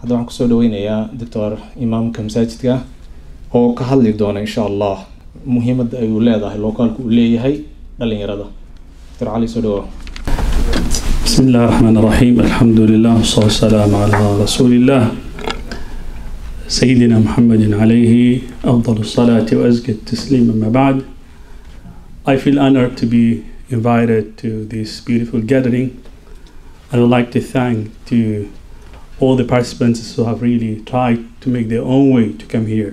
hadda waxaan kusoo dhaweynayaa doctor imaamka masaajidka oo ka hadli doona insha allah muhiimadda ay uu leedahay lookaalku uu leeyahay dhalinyarada doctor cali soo dhawow بسم الله الرحمن الرحيم الحمد لله والصلاة والسلام على رسول الله سيدنا محمد عليه أفضل الصلاة وأزكى التسليم أما بعد I feel honored to be invited to this beautiful gathering I would like to thank to all the participants who have really tried to make their own way to come here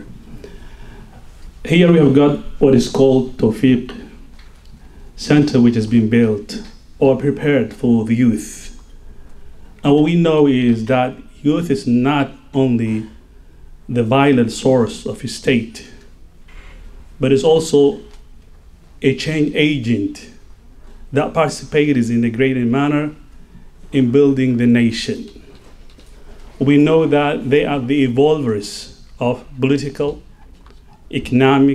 Here we have got what is called Tawfiq Center which has been built or prepared for the youth. And what we know is that youth is not only the violent source of a state, but is also a change agent that participates in a greater manner in building the nation. We know that they are the evolvers of political, economic,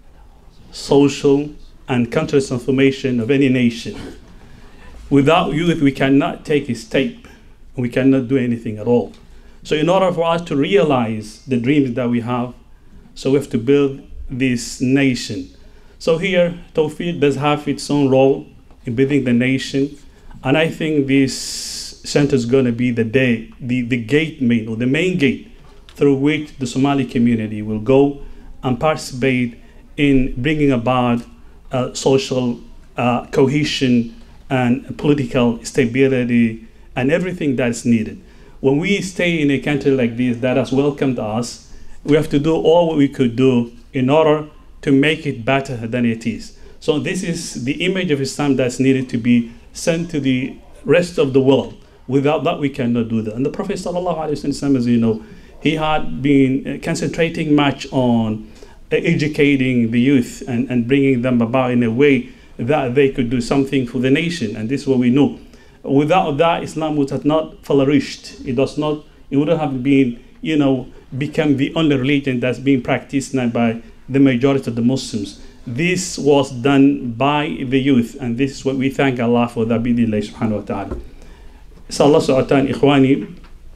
social, and country transformation of any nation. Without youth, we cannot take a step. We cannot do anything at all. So, in order for us to realize the dreams that we have, so we have to build this nation. So here, Tawfiq does have its own role in building the nation, and I think this center is going to be the day, the, the gate main or the main gate through which the Somali community will go and participate in bringing about uh, social uh, cohesion and political stability and everything that's needed. When we stay in a country like this that has welcomed us, we have to do all what we could do in order to make it better than it is. So this is the image of Islam that's needed to be sent to the rest of the world. Without that, we cannot do that. And the Prophet ﷺ, as you know, he had been concentrating much on educating the youth and, and bringing them about in a way that they could do something for the nation. And this is what we know. Without that, Islam would have not flourished. It does not, it wouldn't have been, you know, become the only religion that's being practiced now by the majority of the Muslims. This was done by the youth, and this is what we thank Allah for that bidillah subhanahu wa ta'ala. Sa Allah socotaan ikhwaani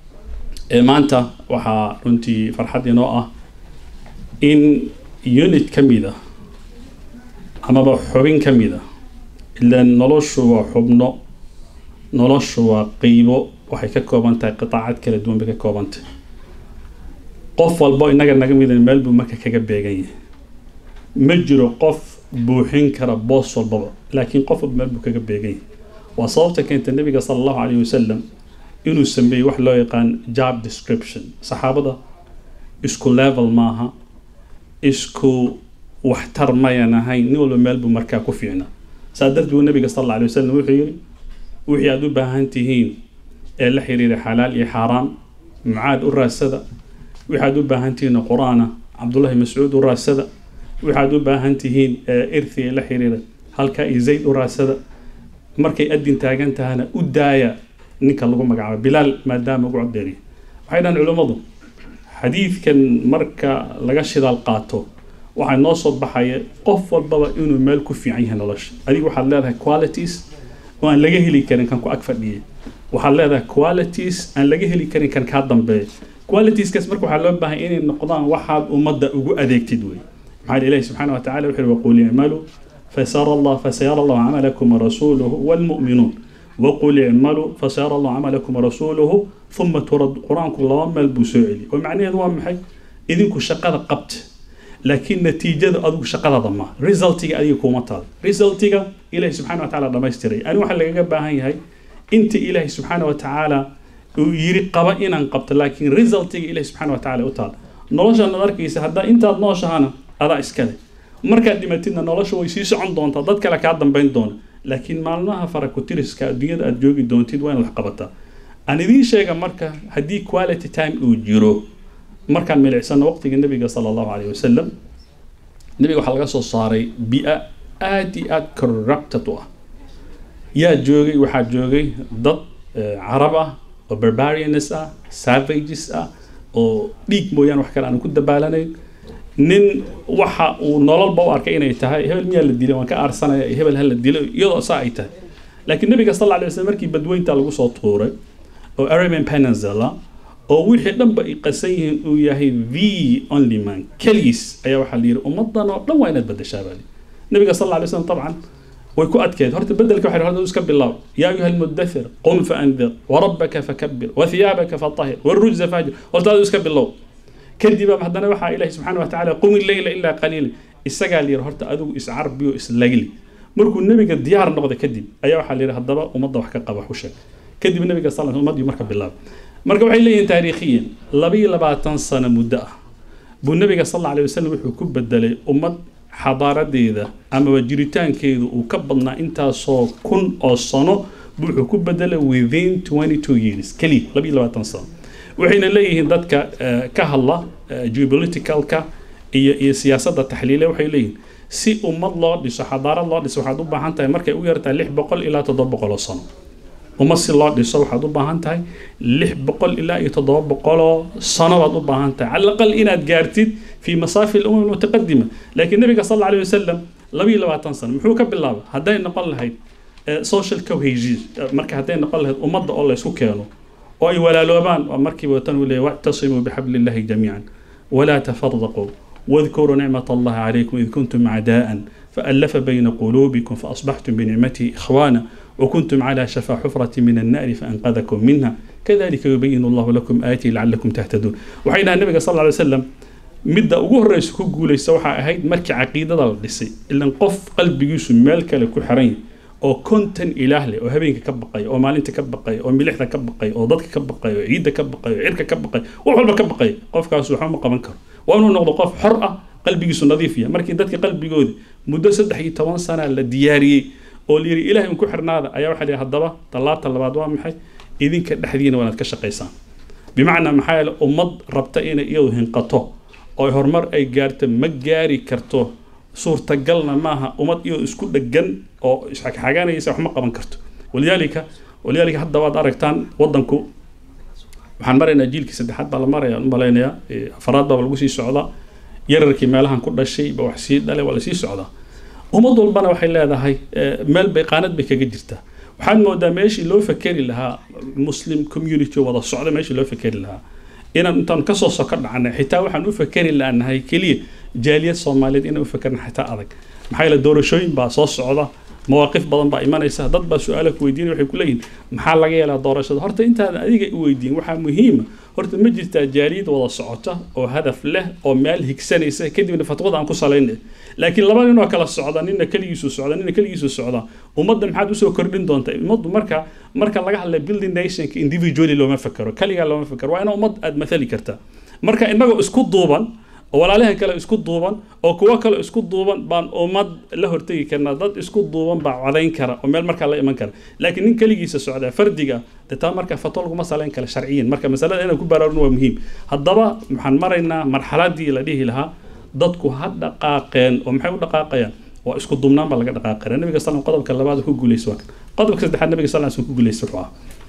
maanta waxaa runtii farxad inoo ah in unit ka mid ah amaba xubin ka mid ah ilaan noloshu waa xubno noloshu waa qeybo waxay ka kooban tahay qitaacad kala duwan bay ka kooban tahay qof walbo innaga naga mida meel buu marka kaga beegan yahay ma jiro qof buuxin kara boos walbaba laakiin qof walba meel buu kaga beegan yahay waa sababta keenta nabiga sala allahu calayhi wasalam inuu sameeyey wax loo yaqaan job description saxaabada isku level maaha isku waxtar mayan ahayn nin walba meel buu markaa ku fiicnaa saa darteed buu nabiga sal alla alay wasalam wuxuu yidhi wixii aada u baahan tihiin ee la xiriira xalaal iyo xaaraam mucaad u raasada waxaad u baahan tihiin qur-aana cabdullahi mascuud u raasada waxaad u baahan tihiin irthi ee la xiriira halka iyo zayd u raasada markay adin taagan tahana u daaya ninka lagu magacaabo bilaal maadaama ugu codeeriya waxay dhahan culummadu xadiidkan marka laga shidaal qaato waxaa noo soo baxaya qof walbaba inuu meel ku fiican yahay nolosha adiga waxaad leedahay qualities oo aan laga heli karin kan ku ag fadhiya waxaad leedahay qualities aan laga heli karin kan kaa dambeeya qualitieskas marka waxaa loo baahay inay noqdaan waxaad ummadda ugu adeegtid wey maxaa ilahi subxaana wa tacala wuxuu waqul icmaluu fasara allah fasayara allahu camalakum warasuuluhu walmu'minuun waqul icmaluu fasayara allahu camalakum warasuuluhu uma turad qur-aanku laba meel buu soo celi oo macnaheedu waa maxay idinku shaqada qabta laakiin natiijada adigu shaqadaada ma resultiga adiga kuma taal resultiga ilahi subxana wa tacaala dhamaystiray ani waxaa lagaga baahan yahay inta ilahi subxaana wa tacaala uu yiri qaba inaan qabto laakiin resultiga ilahi subxaana wa tacaala u taal noloshaad arkaysa haddaa intaad nooshahana adaa iskale markaad dhimatidna nolosha way sii socon doontaa dad kale kaa dambayn doona laakiin maalmaha farakutiriska adduunyada aad joogi doontid waa inaad wax qabataa aan idiin sheega marka haddii quality time uu jiro markaan milicsano waqtiga nabiga sala allahu calayhi wasalam nabiga waxaa laga soo saaray bi-a aad iyo aad corrupted u ah yaa joogay waxaa joogay dad carab ah oo barbarians ah savages ah oo dhiig mooyaane wax kale aan ku dabaalanayn nin waxa uu nololba u arkay inay tahay hebel miyaa la dilay waan ka aarsanaya iyo hebel ha la dilo iyadoo saa ay tahay laakiin nabiga sal alla alay wasallam markii badweynta lagu soo tuuray oo arabian peninsula oo wixii dhanba ay qasan yihiin uu yahay the only man keligiis ayaa waxaa la yidhi ummadan oo dhan waa inaad bedeshaa baa nabiga sal alla alay slam dabcan way ku adkeed horta bedelka waxay horta iska bilaab yaa ayuha almudathir qum faandir warabbaka fakabir wathiyaabaka fatahir warujza fahjir horta adu iska bilow kadib haddana waxaa ilahi subxaana wa tacaala qumi leyla ilaa qaliila isagaa la yidhi horta adigu iscarbiyo islagli markuu nebiga diyaar noqda kadib ayaa waxaa la yidhi haddaba ummadda wax ka qaba wax u sheeg kadib nebiga sal ummaddii marka bilaab marka waxay leeyihiin taariikhiyan labiyo labaatan sano muddo ah buu nebiga sal alla alay wasalam wuxuu ku bedelay ummad xadaaradeeda amaba jiritaankeedu uu ka badnaa intaasoo kun oo sano buu wuxuu ku bedelay within twenty two years keliya labiyo labaatan sano waxayna leeyihiin dadka ka hadla geopoliticalka iyo iyo siyaasadda taxliile waxay leeyihiin si ummad loo dhiso xadaarad loo dhiso waxaad u baahan tahay markay u yartahay lix boqol ilaa toddoba boqol oo sano ummad si loo dhiso waxaad u baahan tahay lix boqol ilaa iyo toddoba boqoloo sano baad u baahan tahay cala aqal inaad gaartid fi masaafi alumam almutaqadima laakiin nabiga sal alla alayh wasalam labiyo labaatan sano muxuu ka bilaabay hadday noqon lahayd social cohesion marka hadday noqon lahayd ummadda oo laysku keeno oo ay walaaloobaan waa markiiba watan uu leeyahy wactasimuu bixabli illahi jamiican walaa tafaraquu واذكروا نعمة الله عليكم إذ كنتم أعداء فألف بين قلوبكم فأصبحتم بنعمته إخوانا وكنتم على شفا حفرة من النار فأنقذكم منها كذلك يبين الله لكم آياته لعلكم تهتدون وحينها النبي صلى الله عليه وسلم midda ugu horreysa ku guulaysa waxaa ahayd markii caqiidada la dhisay ilan qof qalbigiisu meel kale ku xiran yahay oo konton ilaah leh oo habeenka ka baqay oo maalinta ka baqay oo milixda ka baqay oo dadka ka baqay oo ciidda ka baqay oo cirka ka baqay wax walba ka baqay qofkaas waxba ma qaban karo waa inuu noqdo qof xor ah qalbigiisu nadiif yahay markii dadka qalbigooda muddo saddex iyo toban sana la diyaariyey oo la yidhi ilahay un ku xirnaada ayaa waxaa la yidhi haddaba tallaabta labaad waa maxay idinka dhexdiina waa inaad ka shaqaysaan bimacnaa maxaa yeele ummad rabta inay iyadu hinqato oo horumar ay gaarto ma gaari karto suurtagalna maaha ummad iyadoo isku dhegan oo isxagxaganaysa wax ma qaban karto walidaalika walidaalika hadda waad aragtaan wadanku waxaan maraynaa jiilkii saddexaad baa la maraya u malaynayaa afaraad baa lagu sii socdaa yararkii meelahan ku dhashay ba wax sii dhalay waa lasii socdaa ummad walbana waxay leedahay meel bay qaanad bay kaga jirtaa waxaad moodaa meeshii loo fakeri lahaa muslim community wada socda meeshii loo fakeri lahaa inaan intaan kasoo soko dhacnay xitaa waxaan u fakeri laanahay keliya jaaliyad soomaaliyeed inaan u fakerna xitaa adag maxaa yeele doorashooyin baa soo socda mawaaqif badan baa imanaysa dad baa su-aalo ku weydiinaya waxay ku leeyihin maxaa laga yeelaa doorashada horta intaadan adiga u weydiin waxaa muhiima horta ma jirtaa jaaliyad wada socota oo hadaf leh oo meel higsanaysa kadibna fatwada aan ku salaynay laakiin laba nin oo kala socda nina keligiisu socda nina keligiisu socda ummadda maxaad usoo kordhin doonta ummaddu marka marka laga hadlay building nationka individually looma fakero kaligaa looma fakero waa ina ummad aad mathali kartaa marka innagoo isku duuban oo walaalahan kale isku duuban oo kuwo kale isku duuban baan ummad la hortegi karnaa dad isku duuban baa codayn kara oo meel markaa la iman kara laakiin nin keligiisa socdaa fardiga de taa marka fatwo laguma salayn kara sharciyan marka masalada inaan ku baraarun waa muhiim haddaba waxaan maraynaa marxaladii la dhihi lahaa dadku ha dhaqaaqeen oo maxay u dhaqaaqayaan waa isku duubnaan baa laga dhaqaaqaya nabiga sal qodobka labaad ku guuleysa waa kan qodobka saddexaad nabiga sal ku guuleysa wuxuu ah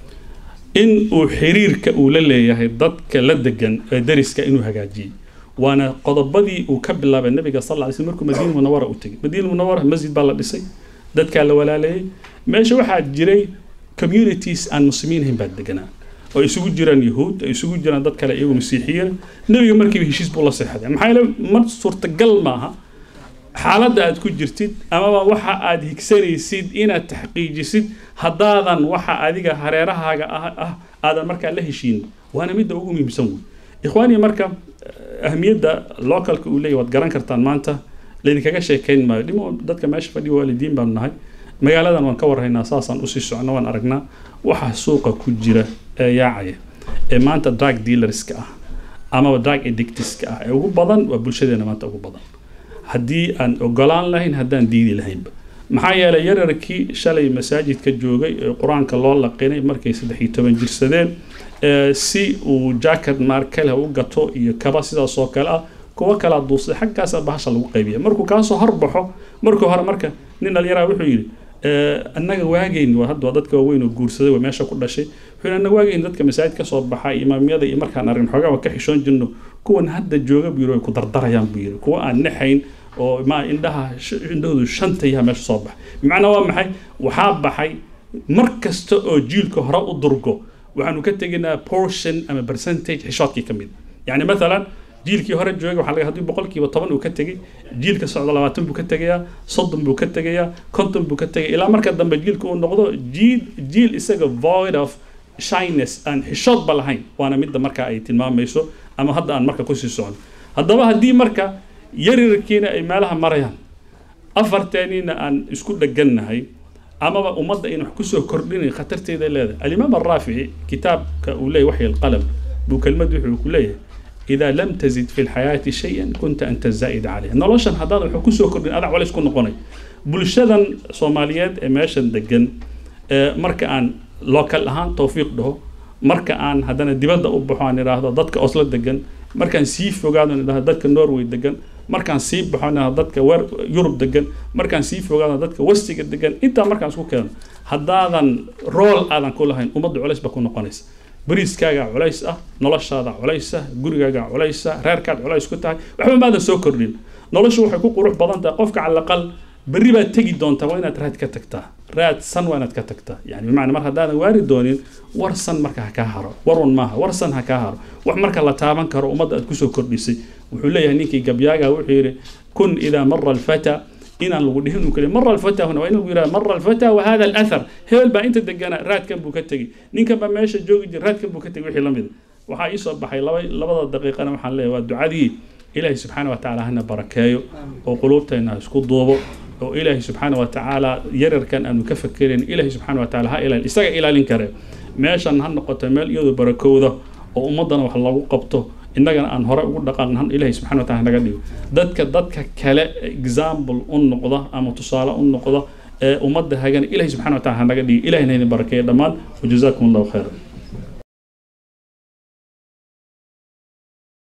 in uu xiriirka uu la leeyahay dadka la degan ee dariska inuu hagaajiyey waana qodobadii uu ka bilaabay nabiga sal lla alay slm markuu madiina munawara u tegay madiina munawara masjid baa la dhisay dadkaa la walaaleeyey meesha waxaa jiray communities aan muslimiin ahayn baa deganaa oo isugu jiraan yahuud ay isugu jiraan dad kale iyagu masiixiyiin nabiga markiiba heshiis buu la seexday maxaa yeele mar suurtagal maaha xaaladda aad ku jirtid amaba waxa aad higsanaysid inaad taxqiijisid haddaadan waxa adiga hareerahaaga ah ah aadan markaa la heshiin waana midda ugu muhiimsan wey ikhwaani marka ahmiyadda localka uu leeyahy waad garan kartaan maanta laydinkaga sheekayn maayo dhimo dadka meesha fadhiya waalidiin baanu nahay magaaladan waan ka warhaynaa saasaan usii socno waan aragnaa waxa suuqa ku jira ee yaacaya ee maanta drug dealerska ah amaba drug addictiska ah ee ugu badan waa bulshadeena maanta ugu badan haddii aan ogolaan lahayn haddaan diidi lahaynba maxaa yeelay yararkii shalay masaajidka joogay ee qur-aanka loo laqinay markay saddex iyo toban jirsadeen si uu jacket markale u gato iyo kaba sidaas oo kale ah kuwo kalaa duusay xaggaasa bahasha lagu qaybiya markuu kaasoo horbaxo markuu hore marka nin dhalinyaraa wuxuu yidhi annaga waagayn waa hadda waa dadka waaweyn oo guursaday waa meesha ku dhashay wuxuu yidhi annaga waagayn dadka masaajid ka soo baxa imaamyada iyo markaan arrin xoogaa waa ka xishoon jirno kuwan hadda jooga buu yidhi way ku dardarayaan buu yidhi kuwa aan naxayn oo ma indhaha indhahoodu shanta yaha meesha soo baxay bimacnaa waa maxay waxaa baxay mar kasta oo jiilka hore u durgo waxaanu ka tegaynaa portion ama percentage xishoodkii ka mid yani mathalan jiilkii hore joogay waxaa laga haddii boqolkiiba toban uu ka tegey jiilka socda labaatan buu ka tegayaa soddon buu ka tegayaa konton buu ka tegaya ilaa marka dambe jiilka uu noqdo jiil jiil isaga void of shyness aan xishoodba lahayn waana midda marka ay tilmaamayso ama hadda aan marka kusii socon haddaba haddii marka yarirkiina ay meelaha marayaan afarteeniina aan isku dhegannahay amaba ummadda ayna wax kusoo kordhinayn khatarteeda leedahay alimaam araafici kitaabka uu leeyahy waxyi alqalam buu kelmad wuxuu ku leeyahay إذا لم تزد في الحياة شيئا كنت أنت الزائد عليه نولشان هذا وحو كسو كردين أدع ولا يسكن نقوني بلشدن صوماليات إماشن دقن مركا أن لوكال أهان توفيق ده مركا أن هدانا دبادة أبحوان إراهدا ضدك أصلا دقن مركا سيف وقادون إراهدا ضدك نوروي دقن مركا سيف بحوان ضدك ور يوروب دقن مركا سيف وقادون ضدك وستيك دقن إنت مركا سكو كيان هدادا رول آدان كلهين ومد عليس بكون نقونيس bariiskaagaa culays ah noloshaada culays ah gurigaagaa culays ah reerkaad culays ku tahay waxba maadan soo kordhin noloshu waxay ku qurux badan tahay qofka calaqal berri baad tegi doontaa waa inaad raad ka tagtaa raad san waa inaad ka tagtaa yani bimacna mar haddaadan waari doonin war san marka ha kaa haro warun maaha war san ha kaa haro wax marka la taaban karo ummadda aad kusoo kordhisay wuxuu leeyahay ninkii gabyaaga wuxuu yidhi kun idaa mara alfata inaan lagu dhihin uu kale mara alfata huna waa in lagu yidhaha mara alfata wa hada alathar hebel baa inta degana raadkan buu ka tegey ninkan baa meesha joogi jira raadkan buu ka tegey wixii la mid waxaa ii soo baxay laba labada daqiiqana waxaan leeyahay waa ducadii ilaahay subxaana wa tacaala hana barakeeyo oo quluubtayna isku duubo oo ilaahay subxaana wa tacaala yararkan aanu ka fakerayn ilaahay subxaana wa tacaala ha ilaali isaga ilaalin kare meeshan ha noqoto meel iyadoo barakowda oo ummaddana wax lagu qabto innagana aan hore ugu dhaqaaqn ilahay subxana wa taala naga dhigo dadka dadka kale example u noqda ama tusaale u noqda ee ummadda hagana ilahay subxana wa taala ha naga dhigo ilahina idin barakeeya dhammaan wajazaakum allahu khayran